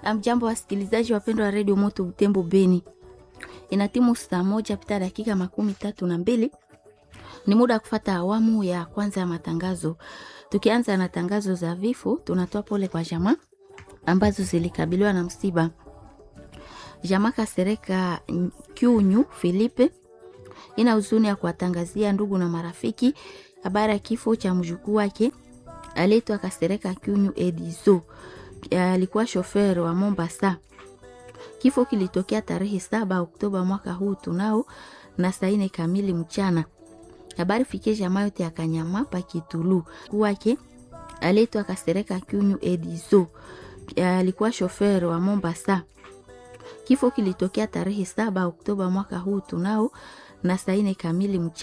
Amjambo wasikilizaji wapendwa wa redio Moto Butembo Beni, ina timu saa moja pita dakika makumi tatu na mbili. Ni muda wa kufata awamu ya kwanza ya matangazo. Tukianza na tangazo za vifo, tunatoa pole kwa jamaa ambazo zilikabiliwa na msiba. Jamaa Kasereka Kyunyu Filipe ina huzuni ya kuwatangazia ndugu na marafiki habari ya kifo cha mjukuu wake aliitwa Kasereka Kyunyu Edizo alikuwa shofer wa Mombasa. Kifo kilitokea tarehe saba Oktoba mwaka huu tunao na saa nne kamili mchana. Habari fikie jamaa yote ya Kanyama pa Kitulu wake aliitwa Kasereka Kyunyu Edizo alikuwa shofer wa Mombasa. Kifo kilitokea tarehe saba Oktoba mwaka huu tunao na saa nne kamili mchana.